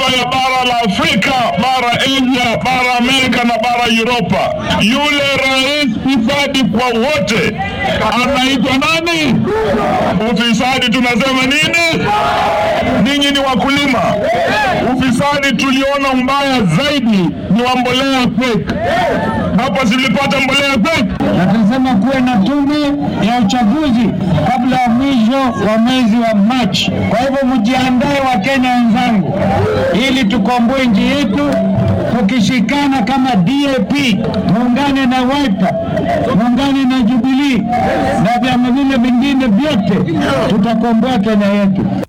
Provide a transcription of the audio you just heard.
ya bara la Afrika, bara Asia, bara Amerika na bara Europa. Yule rais fisadi kwa wote anaitwa nani? Ufisadi tunasema nini? Ninyi ni wakulima. Ufisadi tuliona mbaya zaidi ni wa mbolea fake. Hapa zilipata mbolea fake. na tunasema kuwe na tume ya uchaguzi kabla ya mwisho wa mwezi wa Machi. Kwa hivyo mjiandae, Wakenya wenzangu, ili tukomboe nchi yetu tukishikana kama DAP, muungane na Wiper, muungane na Jubilee na vyama vile vingine vyote, tutakomboa Kenya yetu.